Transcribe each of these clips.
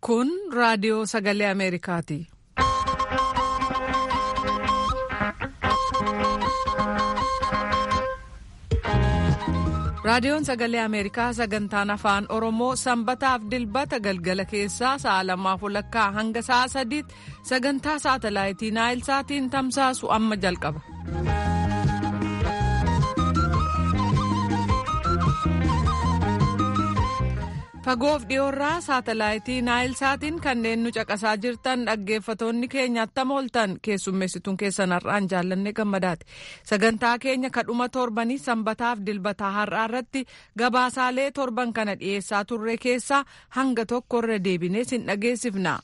Kun raadiyoo sagalee Ameerikaati. Raadiyoon sagalee Ameerikaa sagantaan afaan Oromoo sanbataaf dilbata galgala keessaa sa'a lamaaf walakkaa hanga sa'a sadiitti sagantaa saatalaayitii Naayilsaatiin tamsaasu amma jalqaba. Fagoof dhiyoorraa saatalaayitii Naayilsaatiin kanneen nu caqasaa jirtan dhaggeeffatoonni keenya attam ooltan keessummeessituun keessan har'aan jaallanne gammadaati. Sagantaa keenya kadhuma torbanii sanbataaf dilbataa har'aa irratti gabaasaalee torban kana dhiyeessaa turre keessaa hanga tokko irra deebinee sin dhageessifna.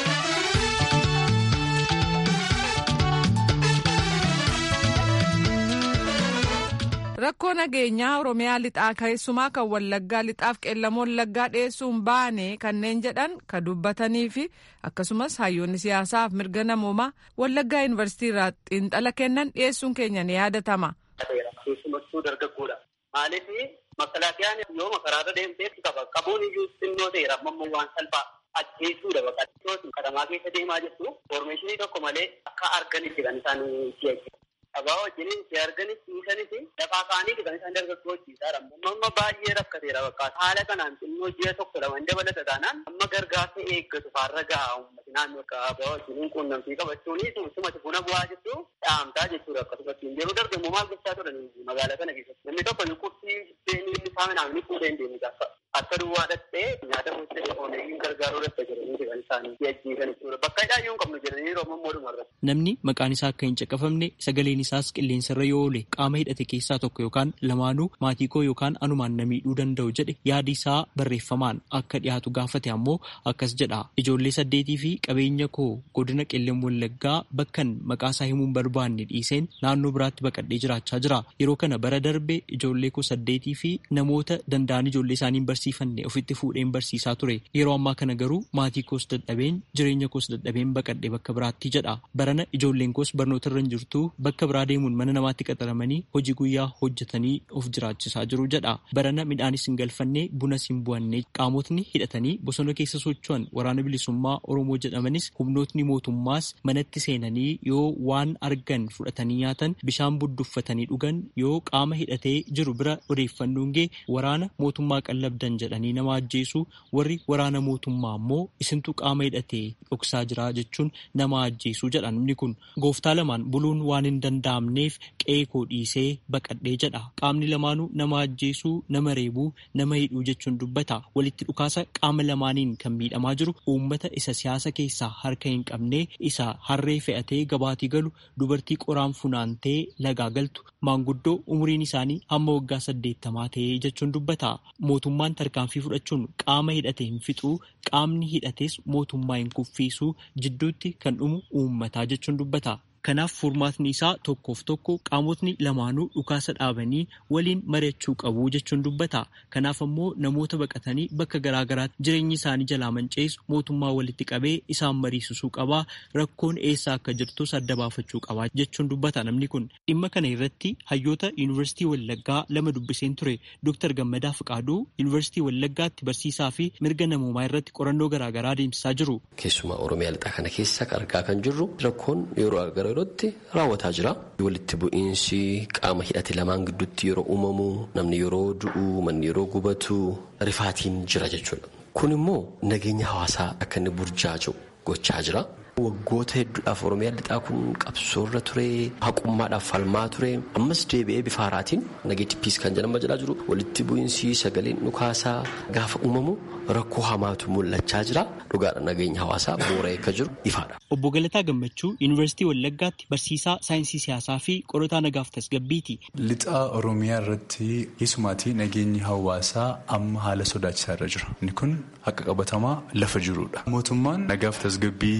rakkoo nageenyaa oromiyaa lixaa keessumaa kan wallaggaa lixaaf qeellamoo wallaggaa dhiyeessuun baane kanneen jedhan ka dubbatanii fi akkasumas hayyoonni siyaasaaf mirga namoomaa wallaggaa yuunivarsiitii irraa xiinxala kennan dhiyeessuun keenya ni yaadatama. keessumattuu dargaggoodha maaliif makalaakiyaan yoo makaraarra deemtee qaba qabuun iyyuu xinnoo ta'eera amma waan salphaa ajjeesuudha baqattooti qadamaa keessa deemaa jirtu foormeeshinii tokko malee akka arganitti kan isaan si'achi. Abaa wajjin si arganis dhiisanis lafaa kaanii kan isaan dargaggoo hojjiisaadha. Amma baay'ee rakkateera bakka haala kanaan xinnoo ji'a tokko lama dabalata taanaan amma gargaarsa eeggatu faarra gahaa uummati naannoo akka abaa wajjin quunnamtii qabachuuni sumati buna bu'aa jettu dhaamtaa jechuudha akkasumatti yeroo dargamu maal gochaa turan magaalaa kana keessatti namni tokko qursii seenii inni saaminaan ni fuudhee deemu gaafa akka duwwaa dhattee nyaata gochee oomishuun gargaaruu dhasta jedhanii kan isaanii si'achiisan jechuudha bakka hidhaa yoo hin qabnu jedhanii yeroo ammoo dhumarra. Namni maqaan isaa akka hin caqafamne sagaleen isaas qilleensarra yoo oole qaama hidhate keessaa tokko yookaan lamaanuu maatii koo yookaan anumaan na miidhuu danda'u jedhe yaadi isaa barreeffamaan akka dhiyaatu gaafate ammoo akkas jedha ijoollee saddeetii fi qabeenya koo godina qellem wallaggaa bakkan maqaa isaa himuun barbaanne dhiiseen naannoo biraatti baqadhee jiraachaa jira yeroo kana bara darbe ijoollee koo saddeetii fi namoota danda'an ijoollee isaanii barsiifanne ofitti fuudheen barsiisaa ture yeroo ammaa kana garuu maatii koos dadhabeen jireenya koos dadhabeen baqadhee bakka biraatti jedha barana ijoolleen koos barnoota irra hin jirtu bakka biraa deemuun mana namaatti qaxaramanii hojii guyyaa hojjetanii of jiraachisaa jiru jedha barana midhaanis hin galfanne bunas hin bu'anne qaamotni hidhatanii bosona keessa socho'an waraana bilisummaa oromoo jedhamanis humnootni mootummaas manatti seenanii yoo waan argan fudhatanii nyaatan bishaan budduffatanii dhugan yoo qaama hidhatee jiru bira odeeffannoon gee waraana mootummaa qallabdan jedhanii nama ajjeesu warri waraana mootummaa ammoo isintu qaama hidhatee dhoksaa jira jechuun nama ajjeesu jedha namni kun gooftaa lamaan buluun waan hin danda'amneef qe'ee koo dhiisee baqadhee jedha qaamni lamaanuu nama ajjeesuu nama reebuu nama hidhuu jechuun dubbata walitti dhukaasa qaama lamaaniin kan miidhamaa jiru uummata isa siyaasa keessaa harka hin qabne isa harree fe'atee gabaatii galu dubartii qoraan funaantee lagaa galtu maanguddoo umuriin isaanii hamma waggaa saddeettamaa ta'ee jechuun dubbata mootummaan tarkaanfii fudhachuun qaama hidhate hin fixuu qaamni hidhates mootummaa hin kuffiisuu jidduutti kan dhumu uummataa jechuun dubbata. Kanaaf furmaatni isaa tokkoof tokko qaamotni lamaanuu dhukaasa dhaabanii waliin mari'achuu qabu jechuun dubbata. Kanaaf ammoo namoota baqatanii bakka garaagaraatti jireenyi isaanii jalaa manceessu mootummaa walitti qabee isaan mariisisuu qabaa rakkoon eessaa akka jirtus adda baafachuu qabaa jechuun dubbata namni kun. Dhimma kana irratti hayyoota yuunivarsiitii Wallaggaa lama dubbiseen ture Dr. Gammadaa Fiqaaduu yuunivarsiitii Wallaggaatti barsiisaa fi mirga namoomaa irratti qorannoo garaagaraa adeemsisaa jiru. Keessumaa Oromiyaa lixaa kana keessa argaa kan jirru rakkoon yeroo yerootti raawwataa jira. Walitti bu'iinsi qaama hidhate lamaan gidduutti yeroo uumamu namni yeroo du'u manni yeroo gubatu rifaatiin jira jechuudha. Kun immoo nageenya hawaasaa akka inni burjaaju gochaa jira. Waggoota hedduudhaaf Oromiyaa lixaa kun qabsoorra ture haqummaadhaaf falmaa ture ammas deebi'ee bifa haaraatiin nageetti piis kan jedhama jedhaa jiru walitti bu'iinsi sagaleen dhukaasaa gaafa uumamu rakkoo hamaatu mul'achaa jira dhugaadha nageenya hawaasaa boora'ee akka jiru ifaadha. Obbo Galataa Gammachuu Yuunivarsiitii Wallaggaatti barsiisaa saayinsii siyaasaa fi qorataa nagaaf tasgabbiiti. Lixaa Oromiyaa irratti keessumaatii nageenyi hawaasaa amma haala sodaachisaa irra jira. Inni kun haqa qabatamaa lafa jirudha. Mootummaan nagaaf tasgabbii buusa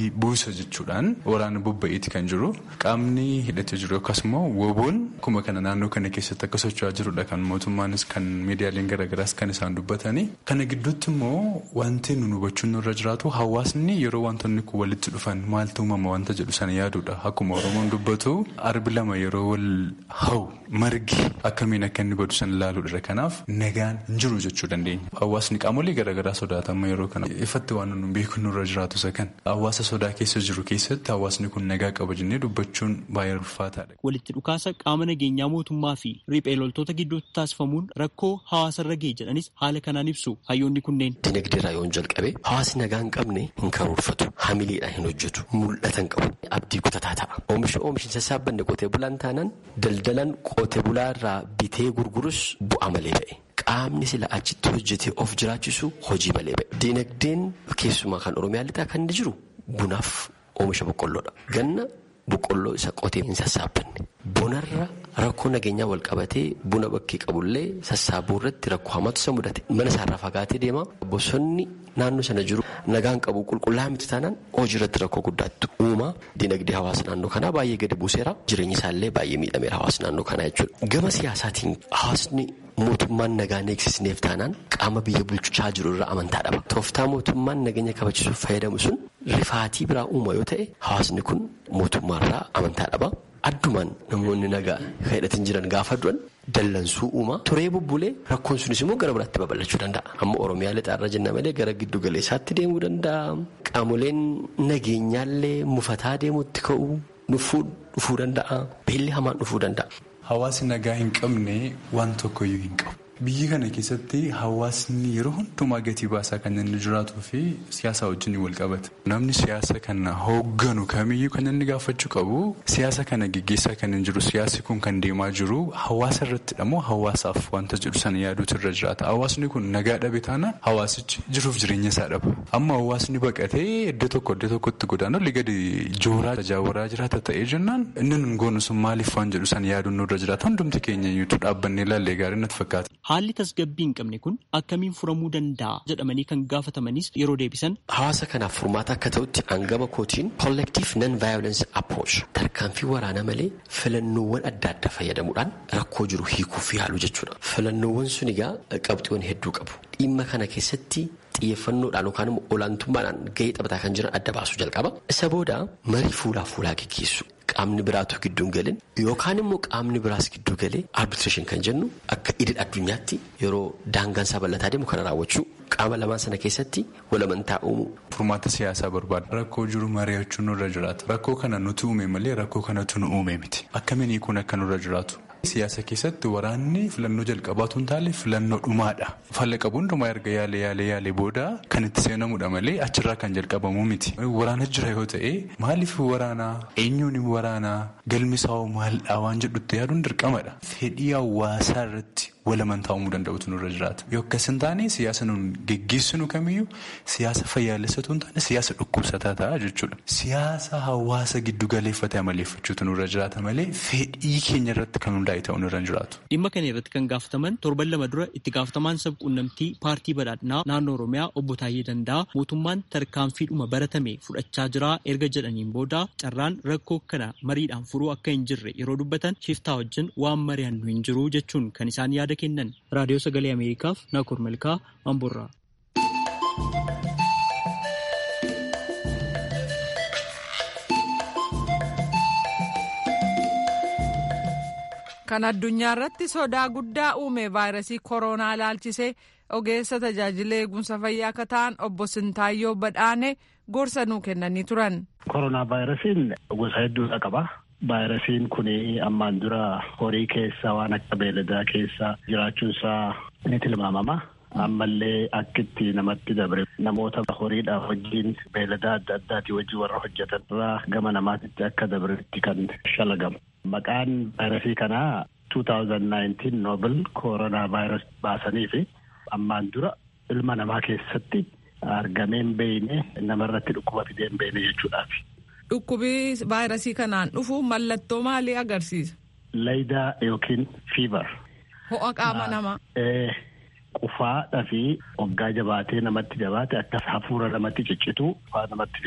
ittisa jechuudhaan waraana bobba'eeti kan jiru qaamni hidhatee jiru akkasuma woboon akkuma kana naannoo kana keessatti akka socho'aa jirudha kan mootummaanis kan miidiyaaleen garaagaraas kan isaan dubbatanii kana gidduutti immoo wanti nu hubachuun nurra jiraatu hawaasni yeroo wantoonni kun walitti dhufan maaltu uumama wanta jedhu sana yaadudha akkuma oromoon dubbatu arbi lama yeroo wal hau margi akkamiin akka inni godhu sana ilaaluudha kanaaf nagaan hin jiru jechuu dandeenya hawaasni qaamolee garaagaraa sodaatama yeroo kana ifatti waan nu beeku nurra jiraatu isa kan hawaasa sodaa keessa jiru keessatti hawaasni kun nagaa qaba jennee dubbachuun baay'ee ulfaataadha. Walitti dhukaasa qaama nageenyaa mootummaa fi riphee loltoota gidduutti taasifamuun rakkoo hawaasarra ga'e jedhanis haala kanaan ibsu hayyoonni kunneen. Dinagdeerraa yoo jalqabe hawaasni nagaa hin qabne hin karoorfatu hamileedhaan hin hojjetu mul'atan qabu abdii kutataa ta'a. Oomisha oomishni sassaabbanne qotee bulaan taanaan daldalan qotee bulaarraa bitee gurgurus bu'aa malee ba'e. Qaamni sila achitti hojjetee of jiraachisu hojii malee ba'e. Dinagdeen keessumaa kan Oromiyaa lixaa kan inni jiru bunaaf oomisha boqqolloodha. Ganna boqqolloo isa qotee hin sassaabbanne. Bonarra rakkoo nageenyaa wal qabatee buna bakkee qabullee sassaabuu irratti rakkoo hamaatu isa mudate. Mana isaarraa fagaatee deema. Bosonni naannoo sana jiru nagaan qabu qulqullaa'aa miti taanaan hojii irratti rakkoo guddaatu uuma. Dinagdee hawaasa naannoo kanaa baay'ee gadi buuseera. Jireenyi isaallee baay'ee miidhameera hawaasa naannoo kanaa jechuudha. Gama siyaasaatiin hawaasni mootummaan nagaa eegsisneef taanaan qaama biyya bulchaa jiru irraa amantaa dhaba. Tooftaa mootummaan nageenya kabachiisuuf fayyadamu sun rifaatii biraa uuma yoo ta'e hawaasni kun mootummaarraa amantaa dhaba. Addumaan namoonni nagaa hidhatin jiran gaafa du'an dallansuu uuma. Turee bubbulee rakkoon sunis immoo gara biraatti babal'achuu danda'a. Amma Oromiyaa lixaarra jenna malee gara giddu galeessaatti deemuu danda'a. Qaamoleen nageenyaallee mufataa deemuutti ka'uu dhufuu danda'a. Beelli hamaan dhufuu danda'a. Hawaasni nagaa hin qabne waan tokkoyyuu hin qabu. Biyyi kana keessatti hawaasni yeroo hundumaa gatii baasaa kan inni jiraatuu fi siyaasa wajjin wal qabata. Namni siyaasa kana hoogganu kamiyyuu kan inni gaafachuu qabu siyaasa kana geggeessaa kan hin jiru siyaasi kun kan deemaa jiru hawaasa irrattidha moo hawaasaaf wanta jedhu sana yaaduutu irra jiraata. Hawaasni kun nagaa dhabe taana hawaasichi jiruuf jireenya isaa dhaba. Amma hawaasni baqatee iddoo tokko iddoo tokkotti godaanu olii gadi jooraa tajaawaraa jiraata ta'ee jennaan inni nun goonu sun maaliif waan jedhu sana yaaduun nurra jiraata. Hundumti keenya iyyuutu dhaabbannee ilaallee gaarii natti fakkaata. Haalli tasgabbii hin qabne kun akkamiin furamuu danda'a jedhamanii kan gaafatamanis yeroo deebisan. Hawaasa kanaaf furmaata akka ta'utti hangama kootiin collective non violence approach tarkaanfii waraanaa malee filannoowwan adda addaa fayyadamuudhaan rakkoo jiru hiikuuf yaalu jechuudha. Filannoowwan sun egaa qabxiiwwan hedduu qabu. Dhimma kana keessatti xiyyeeffannoodhaan yookaan immoo olaantummaadhaan gahee taphataa kan jiran adda baasuu jalqaba. Isa booda marii fuulaa fuulaa gaggeessu. Qaamni biraatu gidduu galin yookaan immoo qaamni biraas gidduu galee arbitreeshin kan jennu akka idil addunyaatti yeroo daangaan isaa bal'ataa deemu kana raawwachuu qaama lamaan sana keessatti walamantaa uumu. Furmaata siyaasaa barbaada. Rakkoo jiru mari'achuun nurra jiraata. Rakkoo kana nuti uume malee rakkoo kanatu nu uume miti. Akkamiin kun akka nurra jiraatu. Siyaasa keessatti waraanni filannoo jalqabaatu hin taane filannoo dhumaadha. Falla qabu hundumaa erga yaale yaale yaale booda kan itti seenamudha malee achirraa kan jalqabamu miti. Waraana jira yoo ta'e maaliif waraanaa eenyuun waraanaa galmisaa'oo maaldhaa waan jedhutti yaaduun dirqamadha. Fedhii hawaasaa irratti walamantaa uumuu danda'utu nurra jiraata. Yoo akkas hin taane siyaasa nuun geggeessinu kamiyyuu siyaasa fayyaalessatu hin taane siyaasa dhukkubsataa ta'a jechuudha. Siyaasa hawaasa giddu galeeffatee amaleeffachuutu nurra jiraata malee fedhii keenya irratti kan hundaa'e ta'uu nurra hin jiraatu. Dhimma kana irratti kan gaafataman torban lama dura itti gaafatamaan sabquunnamtii paartii badhaadhinaa naannoo Oromiyaa obbo Taayyee Danda'a mootummaan tarkaanfiidhuma baratame fudhachaa jira erga jedhaniin booda carraan rakkoo kana mariidhaan furuu akka hin jirre yeroo dubbatan shiftaa wajjin waan mari'annu hin jiru jechuun kan isaan yaada kennan raadiyoo sagalee ameerikaaf naakur malkaa amborraa. kan addunyaa irratti sodaa guddaa uume vaayirasii koronaa ilaalchisee ogeessa tajaajila eegumsa fayyaa akka ta'an obbo Sintaayyoo Badhaane gorsa nuu kennanii turan. koronaa vaayirasiin gosa hedduudha qaba. Vaayirasiin kun ammaan dura horii keessa waan akka beeladaa keessa jiraachuunsaa ni tilmaamama. Ammallee akkitti namatti dabre namoota horiidhaaf wajjin beeladaa adda addaatii wajjin warra hojjetan irraa gama namaatitti akka dabretti kan shalagamu. Maqaan vaayirasii kanaa 2019 Nobel koronaa vaayirasii baasanii fi ammaan dura ilma namaa keessatti argamee hin beekne namarratti dhukkuba fidee hin beekne jechuudhaafi. Dhukkubi vaayirasii kanaan dhufu mallattoo maalii agarsiisa? Laydaa yookiin fiivar. Ho'a qaama namaa. Qufaadhaa fi hoggaa jabaatee namatti jabaate akka hafuura namatti ciccitu faa namatti fida.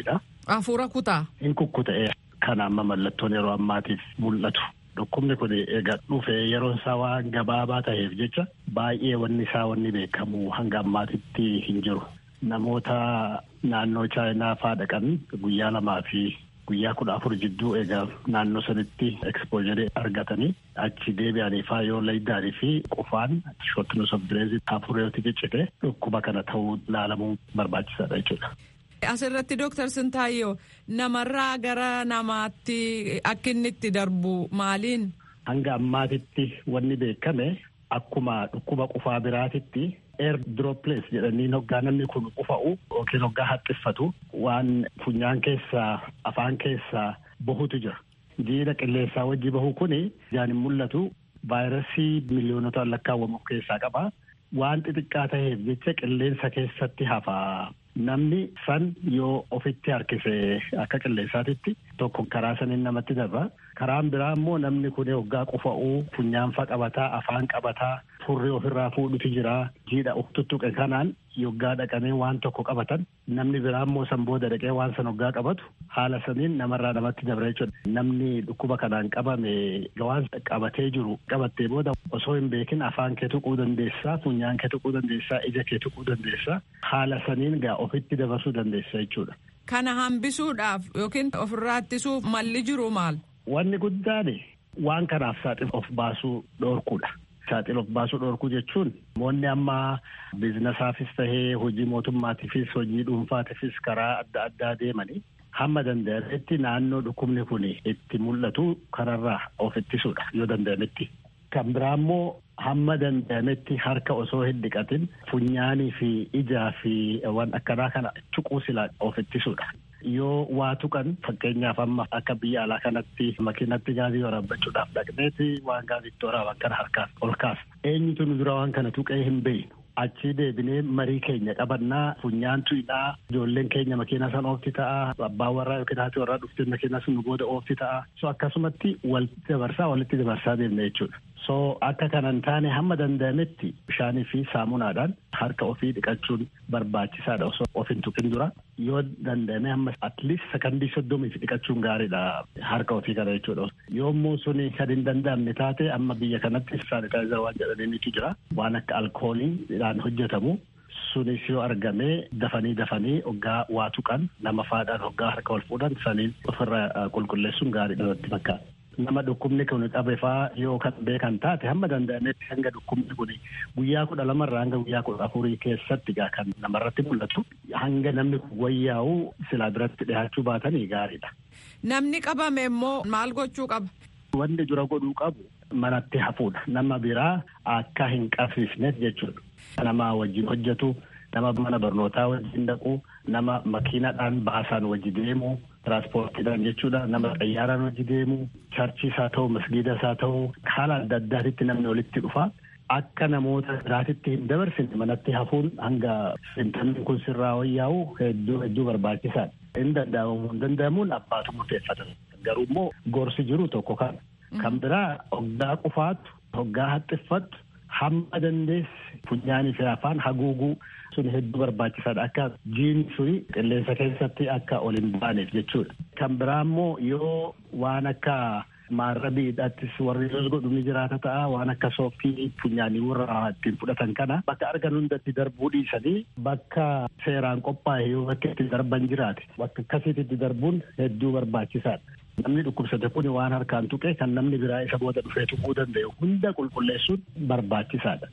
Hafuura kutaa. Hin kukkuta'e kan amma mallattoon yeroo ammaatiif mul'atu. Dhukkubni kun egaa dhufee yeroon isaa waan gabaabaa ta'eef jecha baay'ee wanni isaa wanni beekamu hanga ammaatitti hin jiru. Namoota naannoo chaayinaa faa dhaqan guyyaa lamaa fi guyyaa kudha afur jidduu egaa naannoo sanitti ekspoojanii argatanii achi deebi'anii faa yoo laydaanii fi qufaan shortness of breath hafuureetti ciccite dhukkuba kana ta'uu ilaalamuu barbaachisaadha jechuudha. Asirratti Dooktar Sintaayyoo namarraa gara namaatti akka inni itti darbu maaliin? Hanga ammaatitti wanni beekame akkuma dhukkuba qufaa biraatitti air droplets jedhanii hoggaa namni kun qufa'u yookiin hoggaa haxxiffatu waan funyaan keessaa afaan keessaa bahutu jira. Jiidha qilleensaa wajji bahu kuni ijaan hin mul'atu vaayirasii miliyoonota lakkaawwamu of keessaa qaba. Waan xixiqqaa ta'eef jecha qilleensa keessatti hafaa. Namni san yoo ofitti harkise akka qilleensaatitti tokko karaa saniin namatti darba. Karaan biraa immoo namni kun hoggaa qufa'uu funyaanfa qabataa afaan qabataa furrii ofirraa fuudhutu jira jiidha of tuttuqe kanaan yoggaa dhaqanii waan tokko qabatan namni biraa immoo san booda dhaqee waan san hoggaa qabatu haala saniin namarraa namatti dabra jechuudha. Namni dhukkuba kanaan qabame waan qabatee jiru qabattee booda osoo hin beekin afaan kee tuquu dandeessaa funyaan kee tuquu dandeessaa ija kee tuquu dandeessaa haala saniin gaa ofitti dabarsuu dandeessa jechuudha. Kana hambisuudhaaf yookiin ofirraa ittisuuf malli jiru maal? Wanni guddaan waan kanaaf saaxil of baasuu dhoorkuudha. Saaxil of baasuu dhoorkuu jechuun namoonni amma biizinasaafis tahee hojii mootummaatiifis hojii dhuunfaatiifis karaa adda addaa deemanii hamma danda'ametti naannoo dhukkubni kun itti mul'atu kanarraa of ittisuudha yoo danda'ametti. Kan biraa immoo hamma danda'ametti harka osoo hin dhiqatin funyaanii fi ijaa fi waan akkanaa kana tuquu silaa of ittisuudha. Yoo waa tuqan fakkeenyaaf amma akka biyya alaa kanatti makiinatti gaazii waraabbachuudhaaf dhaqneeti waan gaaziitti waraaban kana harkaas ol kaasa. Eenyutu nu dura waan kana tuqee hin beeknu. Achii deebinee marii keenya qabannaa funyaan tuyidhaa ijoolleen keenya makiina san oofti ta'a abbaan warraa yookiin haati warraa dhuftee makiina sun nu booda oofti ta'a so akkasumatti walitti dabarsaa walitti dabarsaa deemna jechuudha. So akka kanan taane hamma danda'ametti bishaanii fi saamunaadhaan harka ofii dhiqachuun barbaachisaadha osoo of hin tuqin dura yoo danda'ame hamma atleast sakandii soddomiif dhiqachuun gaariidha harka ofii kana jechuudha. Yommuu suni kan hin danda'amne taate amma biyya kanatti saanitaayizer waan jedhaniitu jira waan akka alkooliidhaan hojjetamu sunis yoo argame dafanii dafanii hoggaa waa tuqan nama faadhaan hoggaa harka ol fuudhan saniin ofirra qulqulleessuun gaariidha natti fakkaata. nama dhukkubni kun qabe faa yoo kan beekan taate hamma danda'ametti hanga dhukkubni kun guyyaa kudha lamarraa hanga guyyaa kudha afurii keessatti gaa kan namarratti mul'atu hanga namni kun wayyaa'u silaa biratti dhiyaachuu baatanii gaariidha. Namni qabame immoo maal gochuu qaba? Wanni dura godhuu qabu manatti hafuudha. Nama biraa akka hin qabsiisneef jechuudha. Nama wajjin hojjetu, nama mana barnootaa wajjin dhaqu, nama makiinadhaan baasaan wajji deemu. Tiraaspoortiidhaan jechuudha nama xayyaaraan hojii deemu charchiis haa ta'u masgiidas haa ta'u haala adda addaatitti namni walitti dhufa akka namoota biraatitti hin dabarsine manatti hafuun hanga intalli kun sirraa wayyaa'u hedduu hedduu barbaachisaadha. Hin danda'amu hin danda'amuun abbaatu murteeffatan garuu immoo gorsi jiru tokko kana. Kan biraa hoggaa qufaatu hoggaa haxxiffattu hamma dandeessi funyaanii fi afaan haguuguu sun hedduu barbaachisaadha akka jiin suni qilleensa keessatti akka ol hin baaneef jechuudha. Kan biraa immoo yoo waan akka maarrabiidhaattis warri jos godhu ni jiraata ta'a waan akka sooftii funyaanii warra ittiin fudhatan kana bakka argan hundatti darbuu dhiisanii bakka seeraan qophaa'e yoo bakka itti darban jiraate bakka akkasiitti darbuun hedduu barbaachisaadha. Namni dhukkubsate kun waan harkaan tuqe kan namni biraa isa booda dhufee tuquu danda'u hunda qulqulleessuun barbaachisaadha.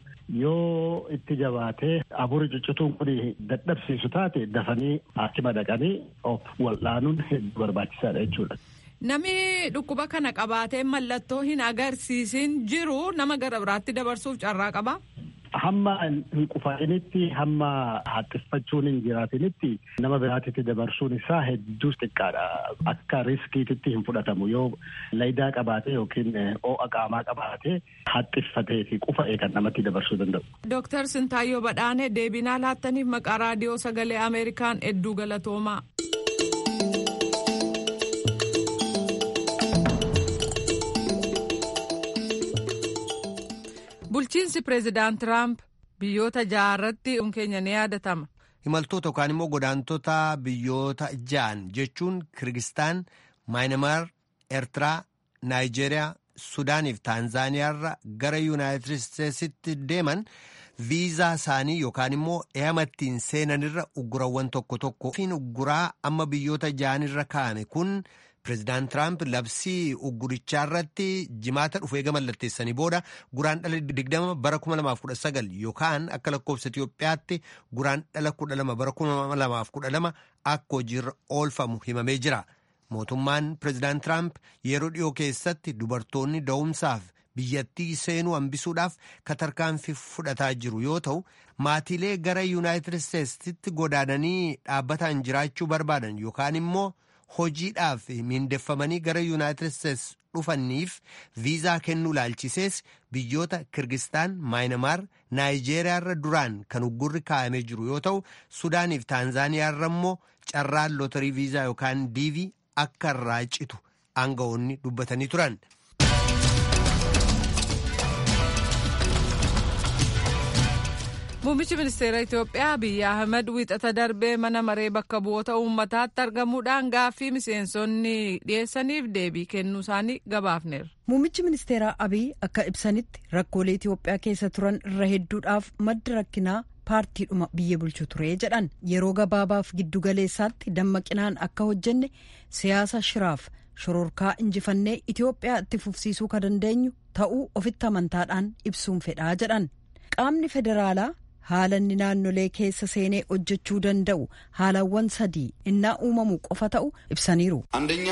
Yoo itti jabaatee afurii ciccituun kun dadhabsiisu taate dafanii haakima dhaqanii of wal'aanuun hedduu barbaachisaadha jechuudha. Namni dhukkuba kana qabaatee mallattoo hin agarsiisin jiru nama gara biraatti dabarsuuf carraa qaba. Hamma hin qufaa'initti hamma haxxiffachuun hin jiraatinitti nama biraatitti dabarsuun isaa hedduu xiqqaadha. Akka riskiititti hin fudhatamu yoo laydaa qabaate yookiin ho'a qaamaa qabaate haxxiffatee fi qufa'ee kan namatti dabarsuu danda'u. Dooktar Sintaayyoo Badhaanee deebinaa laattaniif maqaa raadiyoo sagalee Ameerikaan hedduu galatoomaa. Bulchiinsi pireezidaant Tiraamp biyyoota jaarratti keenya ni yaadatama. imaltoota yookaan immoo godaantota biyyoota ja'an jechuun kirgistaan maayinamaar eertiraa naayijeeriyaa sudaaniif taanzaaniyaarra gara yuunaayitid isteetsitti deeman viizaa isaanii yookaan immoo eeyamattiin seenanirra uggurawwan tokko tokko fiin ugguraa amma biyyoota ja'anirra kaa'ame kun pireezidaant tiraamp labsii uggurichaa irratti jimaata dhufu eega mallatteessanii booda guraan dhala 20 bara 2019 yookaan akka lakkoofsa Itiyoophiyaatti guraan dhala 12 bara 2012 akka hojiirra oolfamu himamee jira. Mootummaan pireezidaant tiraamp yeroo dhiyoo keessatti dubartoonni da'umsaaf biyyattii seenuu hambisuudhaaf katarkaanfii fudhataa jiru yoo ta'u maatiilee gara yuunaayitid isteetsitti godaananii dhaabbataan jiraachuu barbaadan yookaan immoo hojiidhaaf miindeffamanii gara yuunaayitid isteets dhufaniif viizaa kennuu laalchisees biyyoota kirgistaan maayinamaar naayijeeriyaarra duraan kan uggurri kaa'amee jiru yoo ta'u sudaaniif taanzaaniyaarra immoo carraan lootarii viizaa yookaan diivii akka irraa citu aangawoonni dubbatanii turan. Muummichi ministeera Itoophiyaa Abiyyi Ahmed wiixata darbee mana maree bakka bu'oota uummataatti argamuudhaan gaaffii miseensonni dhiyeessaniif deebii kennuu isaanii gabaafneera. Muummichi ministeeraa Abiyyi akka ibsanitti rakkoolee Itoophiyaa keessa turan irra hedduudhaaf madda rakkinaa paartiidhuma biyya bulchu ture jedhan yeroo gabaabaaf giddugaleessaatti dammaqinaan akka hojjenne siyaasa shiraaf shororkaa injifannee Itoophiyaa itti fufsiisuu ka dandeenyu ta'uu ofitti amantaadhaan ibsuun fedhaa jedhan qaamni federaalaa haala inni naannolee keessa seenee hojjechuu danda'u haalawwan sadii innaa uumamu qofa ta'u ibsaniiru. አንደኛ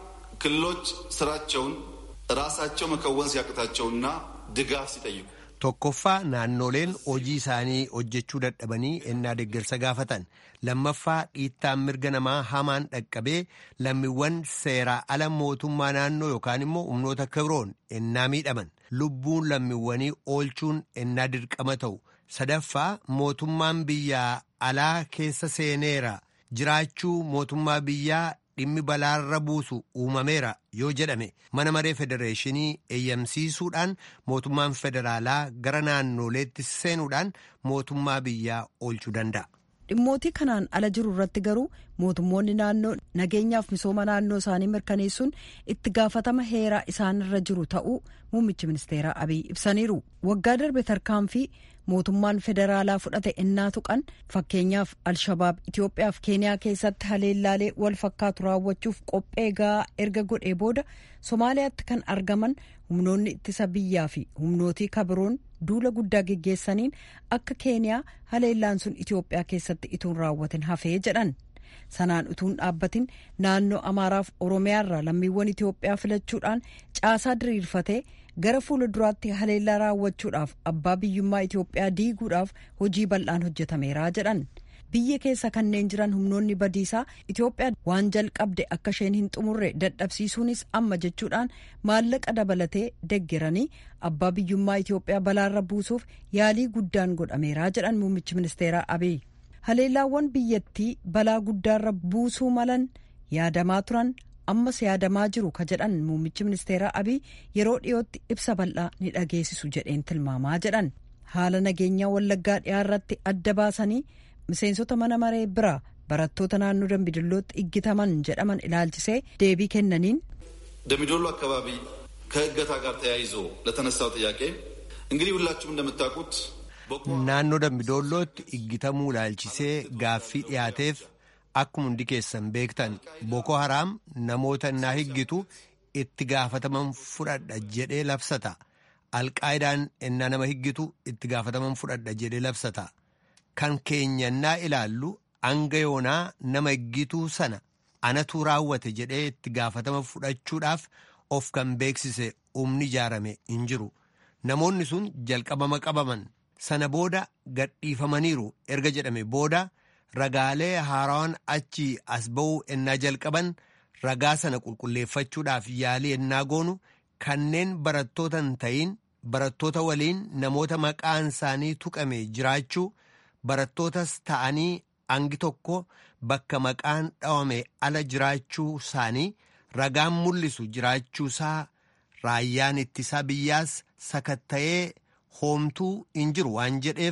ክልሎች ስራቸውን ራሳቸው መከወን ሲያቅታቸውና ድጋፍ ሲጠይቁ tokkoffaa naannoleen hojii isaanii hojjechuu dadhabanii ennaa deeggarsa gaafatan lammaffaa dhiittaan mirga namaa hamaan dhaqqabee lammiiwwan seeraa ala mootummaa naannoo yookaan immoo humnoota kibroon ennaa miidhaman lubbuun lammiiwwanii oolchuun ennaa dirqama ta'u sadaffaa mootummaan biyyaa alaa keessa seeneera jiraachuu mootummaa biyyaa dhimmi balaarra buusu uumameera yoo jedhame mana maree federeeshinii eeyyamsiisuudhaan mootummaan federaalaa gara naannoleetti seenuudhaan mootummaa biyyaa oolchuu danda'a. dhimmootii kanaan ala jiru irratti garuu mootummoonni naannoo nageenyaaf misooma naannoo isaanii mirkaneessuun itti gaafatama heeraa isaanirra jiru ta'uu muummichi ministeeraa abiy ibsaniiru waggaa darbe tarkaanfii mootummaan federaalaa fudhate innaa tuqan fakkeenyaaf alshabaab itiyoophiyaaf keeniyaa keessatti haleellaalee wal fakkaatu raawwachuuf qophee gahaa erga godhee booda somaaliyaatti kan argaman humnoonni ittisa biyyaa fi humnootii kabiroon duula guddaa geggeessaniin akka keeniyaa haleellaan sun itiyoophiyaa keessatti ituun raawwatin hafee jedhan sanaan utuun dhaabbatin naannoo amaaraaf oromiyaarraa lammiiwwan itiyoophiyaa filachuudhaan caasaa diriirfatee gara fuula duraatti haleellaa raawwachuudhaaf abbaa biyyummaa itiyoophiyaa diiguudhaaf hojii bal'aan hojjetameeraa jedhan biyya keessa kanneen jiran humnoonni badiisaa itiyoophiyaa waan jalqabde akka isheen hin xumurre dadhabsiisuunis amma jechuudhaan maallaqa dabalatee deggeranii abbaa biyyummaa itiyoophiyaa balaarra buusuuf yaalii guddaan godhameeraa jedhan muummichi ministeeraa abiy haleellaawwan biyyattii balaa guddaarra buusuu malan yaadamaa turan ammas yaadamaa jiru ka jedhan muummichi ministeeraa abiy yeroo dhiyootti ibsa bal'aa ni dhageessisu jedheen tilmaamaa jedhan haala nageenyaa wallaggaa dhiyaarratti adda baasanii miseensota mana maree biraa barattoota naannoo dambidillootti iggitaman jedhaman ilaalchisee deebii kennaniin ደምቢዶሎ አካባቢ ከእገታ ጋር ተያይዞ ለተነሳው ጥያቄ እንግዲህ ሁላችሁም እንደምታውቁት naannoo dambidoollootti iggitamuu ilaalchisee gaaffii dhiyaateef akkuma hundi keessan beektan boko haraam namoota innaa higgitu itti gaafataman fudhadha jedhee labsata alqaayidaan innaa nama higgitu itti gaafataman fudhadha jedhee labsata kan keenya innaa ilaallu hanga yoonaa nama higgituu sana anatu raawwate jedhee itti gaafatama fudhachuudhaaf of kan beeksise humni ijaarame hin jiru namoonni sun jalqabama qabaman sana booda gadhiifamaniiru erga jedhame booda ragaalee haarawaan achi as ba'uu ennaa jalqaban ragaa sana qulqulleeffachuudhaaf yaalii ennaa goonu kanneen barattoota hin ta'iin barattoota waliin namoota maqaan isaanii tuqame jiraachuu barattootas ta'anii hangi tokko bakka maqaan dhawame ala jiraachuu isaanii ragaan mul'isu jiraachuusaa raayyaan ittisaa biyyaas sakatta'ee hoomtuu hin jiru waan jedheef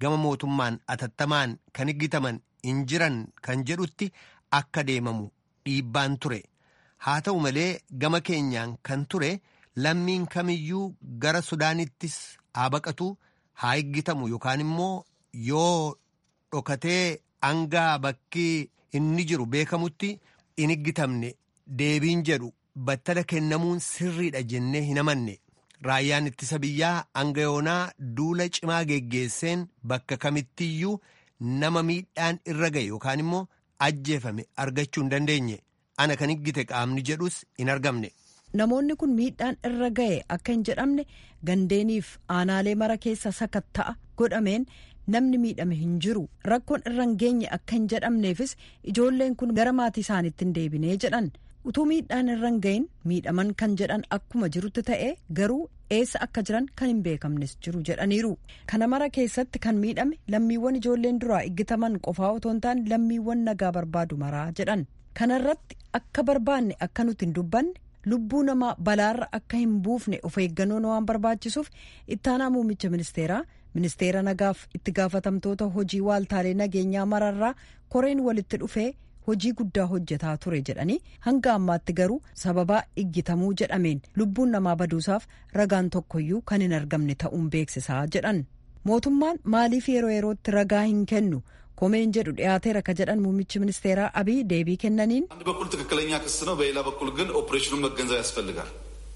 gama mootummaan atattamaan kan higgitaman hin jiran kan jedhutti akka deemamu dhiibbaan ture haa ta'u malee gama keenyaan kan ture lammiin kamiyyuu gara sudaanittis haa baqatu haa higgitamu yookaan immoo yoo dhokatee hangaa bakki inni jiru beekamutti hin higgitamne deebiin jedhu battala kennamuun sirriidha jennee hin amanne raayyaan ittisa biyyaa hanga yoonaa duula cimaa geggeesseen bakka kamittiyyuu nama miidhaan irra ga'e yookaan immoo ajjeefame argachuu hin dandeenye ana kan higgite qaamni jedhus hin argamne. Namoonni kun miidhaan irra ga'e akka hin jedhamne gandeeniif aanaalee mara keessa sakatta'a godhameen namni miidhame hin jiru rakkoon irra hin geenye akka hin jedhamneefis ijoolleen kun gara maatii isaaniitti hin deebinee jedhan utuu miidhaan irra hin gahin miidhaman kan jedhan akkuma jirutti ta'e garuu eessa akka jiran kan hin beekamnes jiru jedhaniiru kana mara keessatti kan miidhame lammiiwwan ijoolleen duraa eeggataman qofaa otoo hin taane lammiiwwan nagaa barbaadu maraa jedhan kanarratti akka barbaanne akka nuti hin dubbanne lubbuu namaa balaarra akka hin buufne of eeggannoon waan barbaachisuuf ittaanaa muummicha ministeeraa ministeera nagaaf itti gaafatamtoota hojii waaltaalee nageenyaa mararraa koreen walitti dhufee hojii guddaa hojjetaa ture jedhanii hanga ammaatti garuu sababaa iggitamuu jedhameen lubbuun namaa baduusaaf ragaan tokkoyyuu kan hin argamne ta'uun beeksisaa jedhan mootummaan maaliif yeroo yerootti ragaa hin kennu ኮሜን ጀዱ ዲያቴረ ከጀደን ሙሚች ሚኒስቴራ አብይ ዴቢ ከነኒን አንድ በኩል ትክክለኛ ክስ ነው፣ በሌላ በኩል ግን ኦፕሬሽኑን መገንዘብ ያስፈልጋል።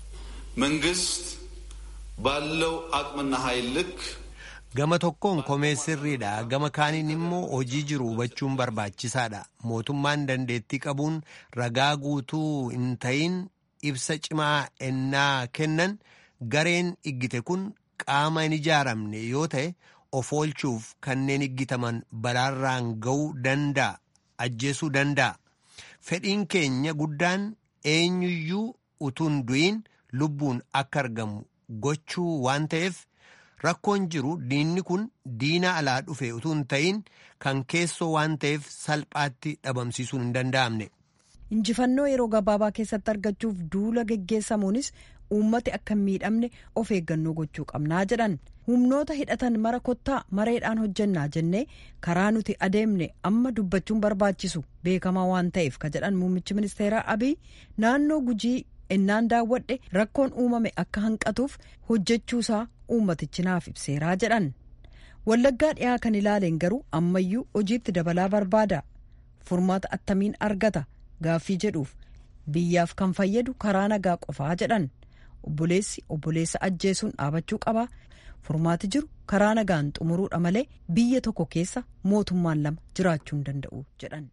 መንግስት ባለው አቅምና ኃይል ልክ gama tokkoon komee sirriidha gama kaaniin immoo hojii jiru hubachuun barbaachisaadha mootummaan dandeettii qabuun ragaa guutuu hin ta'in ibsa cimaa ennaa kennan gareen iggite kun qaama hin ijaaramne yoo ta'e of oolchuuf kanneen iggitaman balaarraan ga'uu danda'a ajjeesuu danda'a fedhiin keenya guddaan eenyuyyuu utuun du'iin lubbuun akka argamu gochuu waan ta'eef rakkoon jiru diinni kun diina alaa dhufe utuu hin ta'in kan keessoo waan ta'eef salphaatti dhabamsiisuun hin danda'amne. injifannoo yeroo gabaabaa keessatti argachuuf duula geggeessamuunis uummati akka hin miidhamne of eeggannoo gochuu qabnaa jedhan humnoota hidhatan mara kottaa mareedhaan hojjannaa jennee karaa nuti adeemne amma dubbachuun barbaachisu beekamaa waan ta'eef ka jedhan muummichi ministeeraa abiy naannoo gujii ennaan daawwadhe rakkoon uumame akka hanqatuuf hojjechuusaa uummatichi naaf ibseeraa jedhan wallaggaa dhiyaa kan ilaaleen garuu ammayyuu hojiitti dabalaa barbaada furmaata attamiin argata gaaffii jedhuuf biyyaaf kan fayyadu karaa nagaa qofaa jedhan obboleessi obboleessa ajjeesuun dhaabachuu qaba furmaati jiru karaa nagaan xumuruudha malee biyya tokko keessa mootummaan lama jiraachuu hin danda'u jedhan.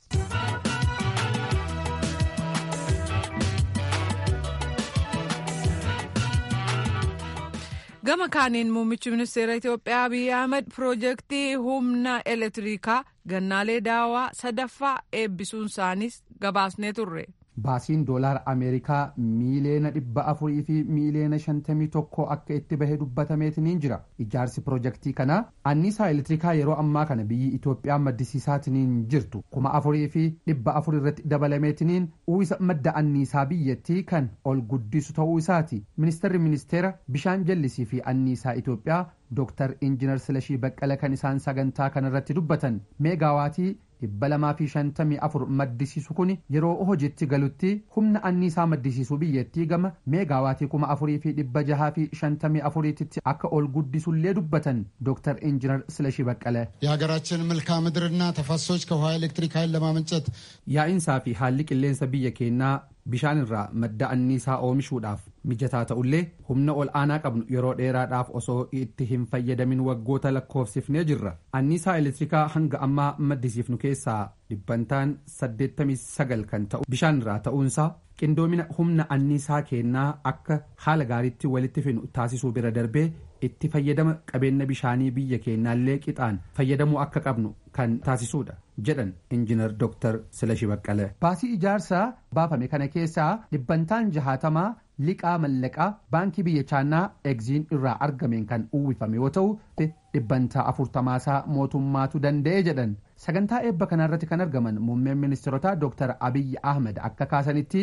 gama kaaniin muummichi ministeera itiyoophiyaa abiy ahmed piroojeektii humna elektirikaa gannaalee daawaa sadaffaa eebbisuun isaaniis gabaasnee turre. baasiin doolaara ameerikaa miiliyoona dhibba afurii fi miiliyoona shantamii tokko akka itti bahe dubbatameetiniin jira ijaarsi pirojektii kanaa anniisaa elektirikaa yeroo ammaa kana biyyi itoophiyaa maddisiisaatiniin jirtu kuma afurii fi dhibba afur irratti dabalameetiniin uwwisa madda anniisaa biyyattii kan ol guddisu ta'uu isaati ministeerri ministeera bishaan jallisii fi anniisaa itoophiyaa dooktar injinar silashii baqqala kan isaan sagantaa kanarratti dubbatan meegaawaatii dhibba lamaa fi shantamii afur maddisiisu kun yeroo hojiitti galutti humna anniisaa maddisiisuu biyyattii gama meegaawaatii kuma afurii fi dhibba jahaa fi shantamii afuriititti akka ol guddisullee dubbatan ዶክተር ኢንጂነር ስለሺ በቀለ የሀገራችን መልክዓ ምድርና ተፋሰሶች ከውሃ ኤሌክትሪክ ኃይል ለማመንጨት yaa'insaa fi haalli qilleensa biyya keenyaa bishaan irraa madda anniisaa oomishuudhaaf mijataa ta'ullee humna ol aanaa qabnu yeroo dheeraadhaaf osoo itti hin fayyadamin waggoota lakkoofsifnee jirra anniisaa elektirikaa hanga ammaa maddisiifnu keessaa dhibbantaan 89 kan ta'u bishaan irraa ta'uunsaa qindoomina humna anniisaa keenyaa akka haala gaariitti walitti finu taasisuu bira darbee itti fayyadama qabeenya bishaanii biyya keenyaallee qixaan fayyadamuu akka qabnu kan taasisuudha jedhan injinar dooktar silashi baqqale baasii ijaarsaa baafame kana keessaa dhibbantaan jahaatamaa liqaa mallaqaa baankii biyya chaanaa egziin irraa argameen kan uwwifame yoo ta'u dhibbantaa afurtamaasaa mootummaatu danda'e jedhan sagantaa eebba kanarratti kan argaman muummeen ministeerotaa dooktar abiyyi ahmed akka kaasanitti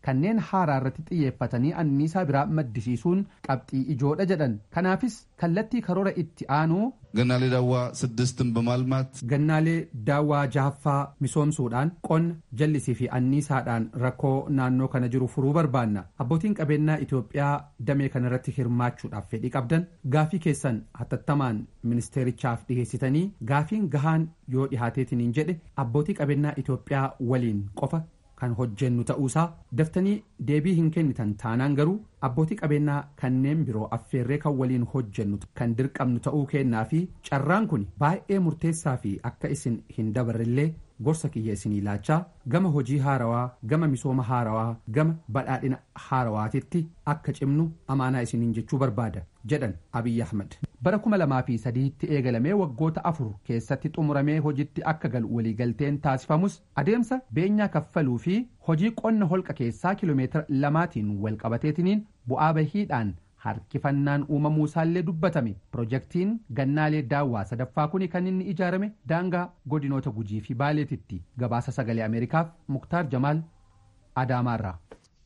kanneen haaraa irratti xiyyeeffatanii anniisaa biraa maddisiisuun qabxii ijoodha jedhan kanaafis kallattii karoora itti aanuu ገናሌ ዳዋ ስድስትን በማልማት gannaalee daawwaa jahaffaa misoomsuudhaan qonna jallisii fi anniisaadhaan rakkoo naannoo kana jiru furuu barbaanna abbootiin qabeenyaa Itoophiyaa damee kanarratti hirmaachuudhaaf fedhii qabdan gaafii keessan hatattamaan ministeerichaaf dhiheessitanii gaafiin gahaan yoo dhihaateetiniin jedhe abbootii qabeenyaa Itoophiyaa waliin qofa kan hojjennu ta'uusaa daftanii deebii hin kennitan taanaan garuu abbootii qabeenyaa kanneen biroo affeerree kan waliin hojjennu kan dirqamnu ta'uu kennaa fi carraan kun baay'ee murteessaa fi akka isin hin dabarrellee gorsa kiyya isinii laachaa gama hojii haarawaa gama misooma haarawaa gama badhaadhina haarawaatitti akka cimnu amaanaa isiniin jechuu barbaada jedhan abiyyi ahmad bara kuma lamaa fi sadiitti eegalamee waggoota afur keessatti xumuramee hojitti akka galu waliigalteen taasifamus adeemsa beenyaa kaffaluu fi hojii qonna holqa keessaa kiloomeetira lamaatiin walqabateetiniin bu'aa bahiidhaan harkifannaan uumamuu isaallee dubbatame pirojektiin gannaalee daawwaa sadaffaa kuni kan inni ijaarame daangaa godinoota gujii fi baaleetitti gabaasa sagalee ameerikaaf muktaar jamaal adaamaarraa.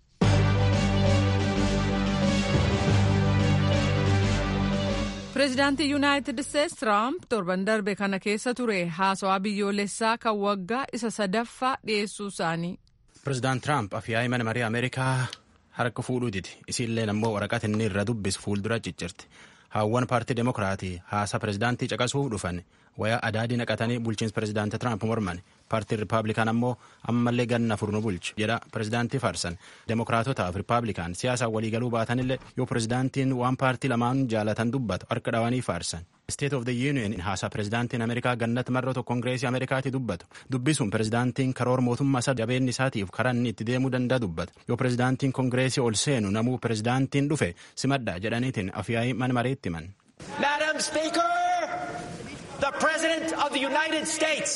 pireezidaantii yuunaayitid isteetsi tiraamp torban darbe kana keessa ture haasawaa biyyoolessaa kan waggaa isa sadaffaa dhiyeessuu isaanii. pireezidaant tiraamp afyaa'ii mana marii ameerikaa harka fuudhuu didi isiilleen ammoo waraqata inni irra dubbisu fuuldura ciccirti haawwan paartii demokiraatii haasaa pireezidaantii caqasuuf dhufan wayaa adaadii naqatanii bulchiinsa pireezidaantii tiraamp morman paartiin ripaablikaan ammoo ammallee ganna furnu bulchu jedha pireezidaantii faarsan demokiraatotaaf ripaablikaan siyaasaan waliigaluu baatanillee yoo pireezidaantiin waan paartii lamaan jaalatan dubbatu harka dhawanii faarsan. state of the union haasaa pireezidaantiin ameerikaa gannatti marroo kongireesii ameerikaatti dubbatu dubbisuun pireezidaantiin karoora mootummaa isaa jabeenni isaatiif karaa inni itti deemuu danda'a dubbata yoo pireezidaantiin kongireesii ol seenu namuu pireezidaantiin dhufe simadha jedhaniitiin afyaa'ii mana mareetti himan. Madam Speaker, the President of the United States.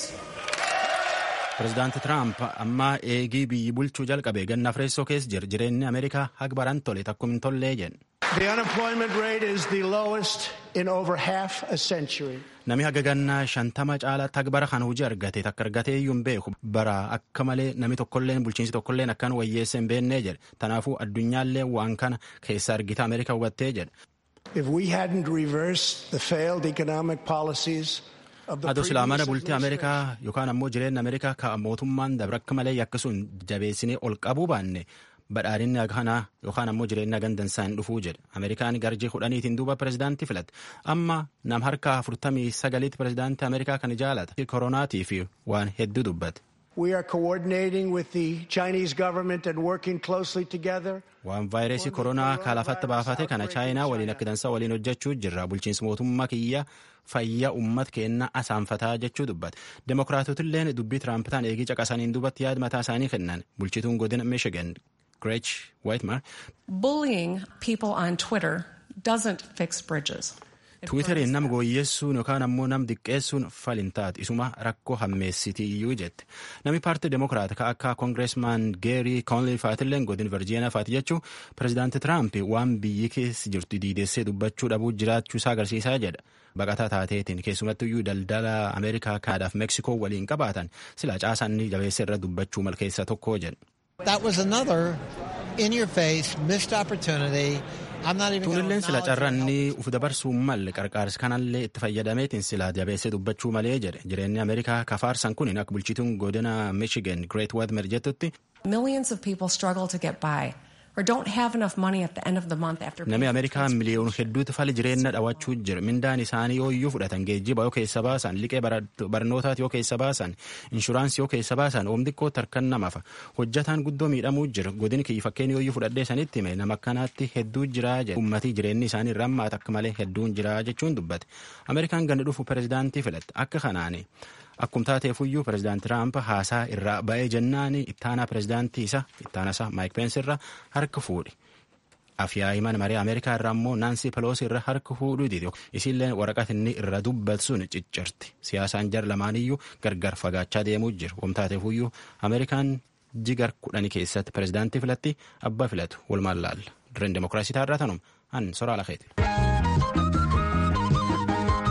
pireezidaanti tiraamp ammaa eegii biyyi bulchuu jalqabe ganna fireessoo keessa jira jireenyi ameerikaa haga baran tole takkum hin tollee jedhe. The unemployment rate is the lowest in over half a century. Nami haga gannaa shantama caalaatti haga bara kana hojii argate takka argatee iyyuu hin beeku bara akka malee nami tokkolleen bulchiinsi tokkolleen akkan wayyeessa hin beennee jedhe tanaafuu addunyaallee waan kana keessa argita ameerikaa hubattee jedhe. If we hadn't reversed the failed economic policies Adoo silaa mana bultii Ameerikaa yookaan ammoo jireenya Ameerikaa ka mootummaan dabre akka malee akkasuun jabeessinee ol qabuu baanne badhaadhinni kanaa yookaan ammoo jireenya gandansaa hin dhufuu jedhe Ameerikaan garjii kudhaniitiin duuba pireezidaantii filatte amma nam harka afurtamii sagaliitti pireezidaantii Ameerikaa kan jaalata koronaatii fi waan hedduu dubbate. We are coordinating with the Chinese government and working closely together. Waan vaayirasii koronaa kaalafatti baafate kana chaayinaa waliin akka dansaa waliin hojjechuu jirra. Bulchiinsi mootummaa kiyya fayyaa uummata keenna asaanfataa jechuu dubbate. Demokiraatotilleen dubbii Tiraampitaan eegii caqasaniin duubatti yaada mataa isaanii kennan. Bulchituun godina Michigan, Gretch Whitmer. Bullying people on Twitter doesn't fix bridges. Tiwiiteriin nam gooyyeessuun yookaan ammoo nam diqqeessuun falin taatu isuma rakkoo hammeessiti iyyuu jette. Namni paartii demokiraat ka akka koongireesmaan Geerii Koonlii faatilleen godin Virjiiniyaa faati jechuun pireezidaanti Tiraamp waan biyyi keessa jirtu diidessee dubbachuu dhabuu jiraachuu isaa agarsiisaa jedha. Baqataa taateetiin keessumattu iyyuu daldala Ameerikaa, Kaanaadaaf Meksikoo waliin qabaatan sila caasanni jabeessa irra dubbachuu malkeessa tokko jedha. That was another in your face missed opportunity. Tuunilleen sila carranni uf dabarsuu malle qarqaarsi kanallee itti fayyadameetiin sila jabeessee dubbachuu malee jedhe jireenyi Ameerikaa kafaarsan kun akka bulchituun godina Michigan Great Whitmer jettutti. Millions of people struggle to get by or don't have enough money at the end of the month after. Namni Ameerikaa miliyoona hedduutu fali jireenya dhawachuu jira. Mindaan isaanii yoo iyyuu fudhatan geejjiba yoo keessa baasan, liqee barnootaati yoo keessa baasan, inshuraansii yoo keessa baasan, oom xiqqootti harkan namafa. Hojjataan guddoo miidhamuu jira. Godini kiyya fakkeenya yoo iyyuu fudhadhee sanitti hime nama akkanaatti hedduu jira jedhe. Uummatii jireenyi isaanii irraa ammaata akka malee hedduun jira jechuun dubbate. Ameerikaan ganda dhufu pireezidaantii filatte. Akka kanaani. Akkuma taateefuyyuu pireezidaanti Tiraamp haasaa irraa ba'ee jennaan ittaanaa pireezidaantii isa ittaana isaa Maayik Peensi irra harka fuudhe. Afyaa'ii mana marii Ameerikaa irraa immoo Naansi Peloosi irra harka fuudhuu didi. Isiillee waraqata inni irra dubbatu sun ciccirti. Siyaasaan jar lamaaniyyuu gargar fagaachaa deemuu jiru. Akkuma taateefuyyuu Ameerikaan jigar kudhanii keessatti pireezidaantii filatti abbaa filatu walumaan laalla. Dirreen demokiraasii taarraa tanuma an soraa lakeeti.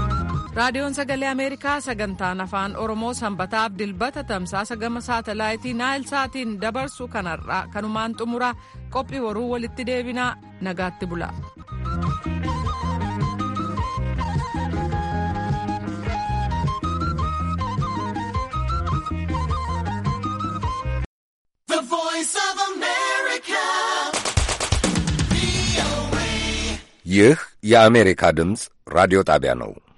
raadiyoon sagalee ameerikaa sagantaan afaan oromoo sanbataaf dilbata tamsaasa gama saatalaayitii naayil saatiin dabarsu kanarraa kanumaan xumura qophii waruu walitti deebinaa nagaatti bula. ይህ የአሜሪካ ድምፅ ራዲዮ ጣቢያ ነው።